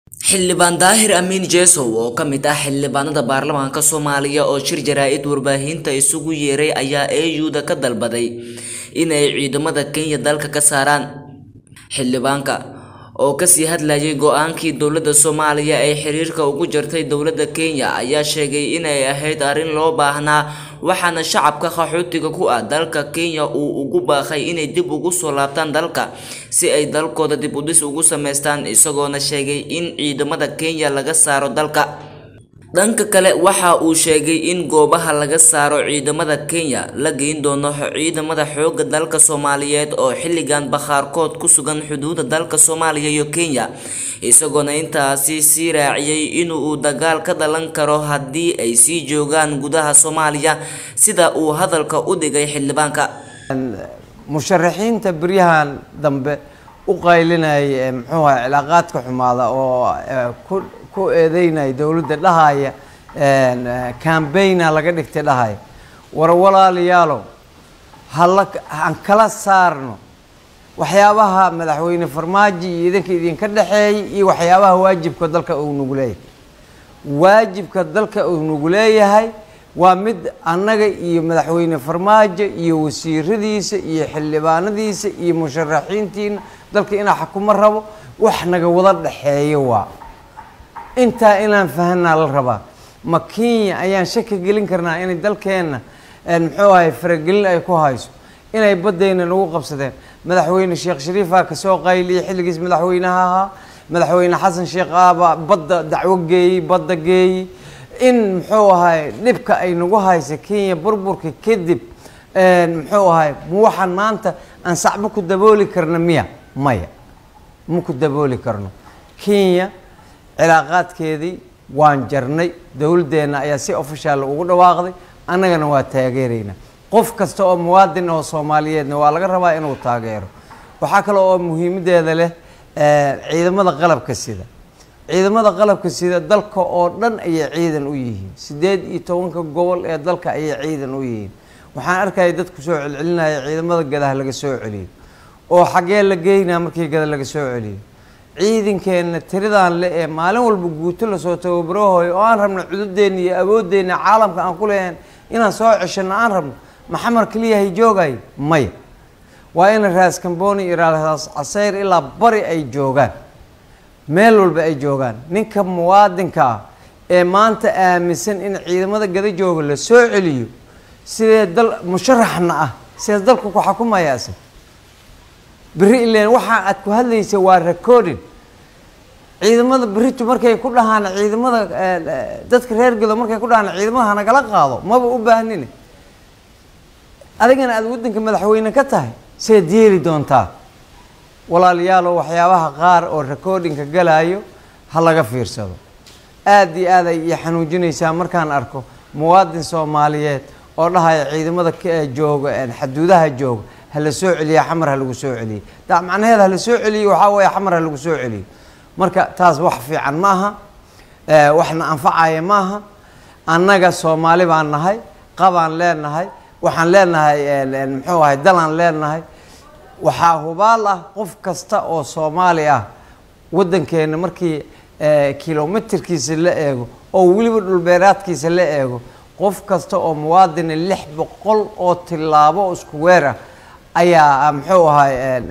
xildhibaan daahir amiin jeesow oo ka mid ah xildhibaanada baarlamaanka soomaaliya oo shir jaraa-id warbaahinta isugu yeeray ayaa au-da ka dalbaday inay ciidamada kenya dalka ka saaraan xildhibaanka oo kasii hadlayay go-aankii dowladda soomaaliya ee xiriirka ugu jartay dowladda kenya ayaa sheegay inay ahayd arrin loo baahnaa waxaana shacabka qaxootiga ku ah dalka kenya uu ugu baaqay inay dib ugu soo laabtaan dalka si ay dalkooda dib udhis ugu sameystaan isagoona sheegay in ciidamada kenya laga saaro dalka dhanka kale waxa uu sheegay in goobaha laga saaro ciidamada kenya la geyn doono ciidamada xoogga dalka soomaaliyeed oo xilligan bakhaarkood ku sugan xuduuda dalka soomaaliya iyo kenya isagoona intaasi sii raaciyay inuu dagaal ka dhalan karo haddii ay sii joogaan gudaha soomaaliya sida uu hadalka u dhigay xildhibaanka musharaxiinta beryahan dambe u qaylinaya muxuu aha cilaaqaadka xumaada oo ku ku eedeynaya dowladda dhahaya cambaigna laga dhigtay dhahaya war walaalayaalow hala aan kala saarno waxyaabaha madaxweyne farmaajo iyo idinka idinka dhexeeyay iyo waxyaabaha waajibka dalka uu nagu leeyahay waajibka dalka uu nagu leeyahay waa mid annaga iyo madaxweyne farmaajo iyo wasiiradiisa iyo xildhibaanadiisa iyo musharaxiintiina dalka inaa xakumo rabo wax naga wada dhexeeyo waa intaa inaan fahanaa la rabaa ma kenya ayaan shaki gelin karnaa inay dalkeenna muxuu ahay faragelin ay ku hayso inay baddayna nagu qabsadeen madaxweyne sheekh shariifaa kasoo qayliyay xilligiis madaxweynaha ahaa madaxweyne xasan sheekh aaba badda dacwo geeyey badda geeyey in muxuu ahay dhibka ay nagu haysa kenya burburka kadib muxuu ahay ma waxaan maanta aan sacbo ku dabooli karna miya maya ma ku dabooli karno kenya cilaaqaadkeedii waan jarnay dowladdeenna ayaa si ofishaal ugu dhawaaqday annagana waa taageeraynaa qof kasta oo muwaadin oo soomaaliyeedna waa laga rabaa inuu taageero waxaa kale oo muhiimadeeda leh ciidamada qalabka sida ciidamada qalabka sida dalka oo dhan ayay ciidan u yihiin siddeed iyo tobanka gobol ee dalka ayay ciidan u yihiin waxaan arkaya dadku soo celcelinaya ciidamada gadaha laga soo celiyo oo xaggee la geynaa markii gada laga soo celiyo ciidankeenna tiridaan le ee maalin walba guuto lasoo tababarahooyo oo aan rabno cududeenna iyo awoodeenna caalamka aan ku leeyahan inaan soo ceshano aan rabno maxamar keliyahay joogay maya waa in raas kamboni iyo raas casayr ilaa bari ay joogaan meel walba ay joogaan ninka muwaadinka ah ee maanta aaminsan in ciidamada gada jooga la soo celiyo sidee dal musharaxna ah sidaas dalka ku xakumaya isag beri ilen waxa aad ku hadlaysa waa recording ciidamada beritu markay ku dhahaan ciidamada dadka reer gado markay ku dhahaan ciidamada hanagala qaado maba u baahnine adigana aada waddanka madaxweyne ka tahay sidaad yeeli doontaa walaalayaalo waxyaabaha qaar oo recordingka galaayo ha laga fiirsado aada iyo aad ay iyo xanuujinaysaa markaan arko muwaadin soomaaliyeed oo dhahaya ciidamada jooga xaduudaha jooga hala soo celiya xamar ha lagu soo celiyey da macnaheeda hala soo celiyo waxaa weeye xamar ha lagu soo celiyo marka taas wax fiican ma aha waxna anfacaya ma aha annaga soomaali baan nahay qabaan leenahay waxaan leenahay muxuu ahay dalaan leenahay waxaa hubaal ah qof kasta oo soomaali ah waddankeena markii kilomitirkiisa la eego oo weliba dhulbeeraadkiisa la eego qof kasta oo muwaadina lix boqol oo tilaabo oo isku weer ah ayaa muxuu ahay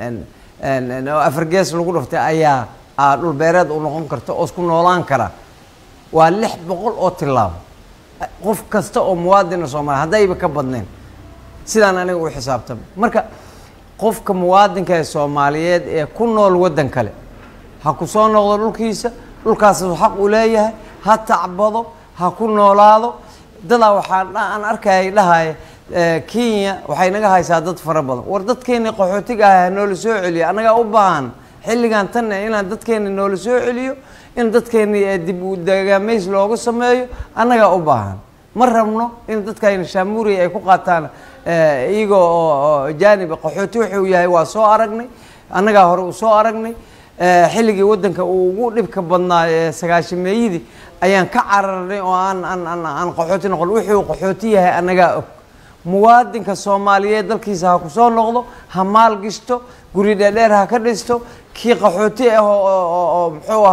afargees lagu dhaftay ayaa dhulbeereed u noqon karta oo isku noolaan kara waa lix boqol oo tilaabo qof kasta oo muwaadina soomaaliya haddayba ka badnayn sidaan aniga u xisaabtama marka qofka muwaadinka ee soomaaliyeed ee ku nool waddan kale ha ku soo noqdo dhulkiisa dhulkaasuu xaq u leeyahay ha tacbado ha ku noolaado dadaa waxaa aan arkayay dhahaya kenya waxay naga haysaa dad fara badan war dadkeeni qaxootiga ah noola soo celiyo annagaa u baahan xilligan tanna inaan dadkeeni noola soo celiyo in dadkeeni dib u dagaamays looga sameeyo annagaa u baahan ma rabno in dadkayna shaamuuriya ay ku qaataan iyaga oo jaaniba qaxooti wuxuu yahay waa soo aragnay annagaa hore u soo aragnay xilligii waddanka uu ugu dhibka badnaa ee sagaashameeyadii ayaan ka cararnay oo aan aan aan qaxooti noqon wuxuu qaxooti yahay annagaa og muwaadinka soomaaliyeed dalkiisa ha ku soo noqdo ha maal gishto guri dheerdheer ha ka dhisto kii qaxooti ah oo muxuu ahay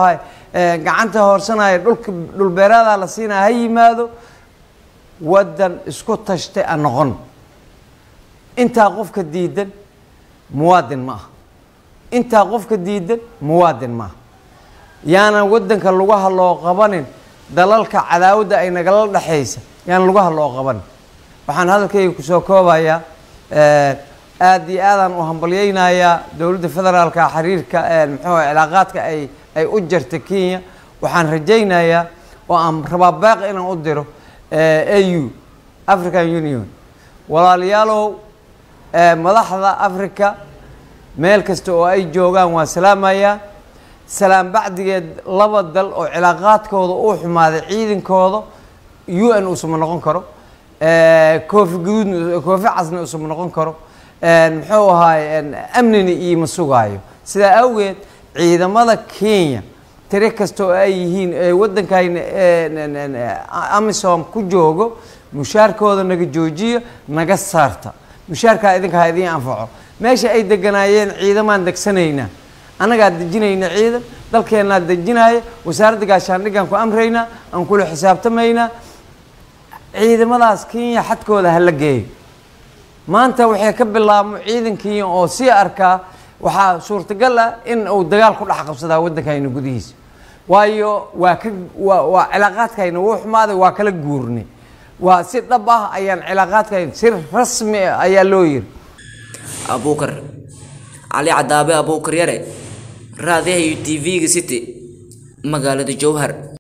gacanta hoorsanaya dhulka dhulbeeraada la siinaya ha yimaado waddan isku tashtay aan noqon intaa qofka diidan muwaadin ma aha intaa qofka diidan muwaadin ma aha yaanan waddanka lugaha loo qabanin dalalka cadaawadda ay nagala dhexaysa yaanan lugaha loo qabanin waxaan hadalkayga kusoo koobayaa aad iyo aadaan u hambalyeynayaa dowladda federaalka xiriirka muxuu cilaaqaadka ay ay u jarta kenya waxaan rajaynayaa oo aan rabaa baaqi inaan u diro au african union walaalayaalow madaxda africa meel kasta oo ay joogaan waa salaamayaa salaam bacdigeed laba dal oo cilaaqaadkooda uu xumaaday ciidankooda u n usuma noqon karo koofi guduudna koofi casna usuma noqon karo muxuu ahaay amnina iima sugaayo sidaa awgeed ciidamada kenya tiri kasta oo ay yihiin ee waddankayna amisom ku joogo mushaarkooda naga joojiya naga saarta mushaarkaa idinka ha idiin anfaco meesha ay deganaayeen ciidamaan degsanaynaa annagaa dejinayna ciidan dalkeennaa dejinaya wasaaradda gaashaandhiggaan ku amraynaa aan kula xisaabtamaynaa ciidamadaas kenya xadkooda ha la geeyo maanta waxay ka bilaabmo ciidan kenya oo sii arkaa waxaa suurtagal ah in uu dagaal ku dhex qabsadaa waddankayna gudihiisa waayo waa ka waa waa cilaaqaadkayna wuu xumaaday waa kala guurnay waa si dhab ah ayaan cilaaqaadkayna si rasmi ah ayaa loo yiri abuukar cali cadaabe abuukar yare raadiyaha iyo t v-ga city magaalada jowhar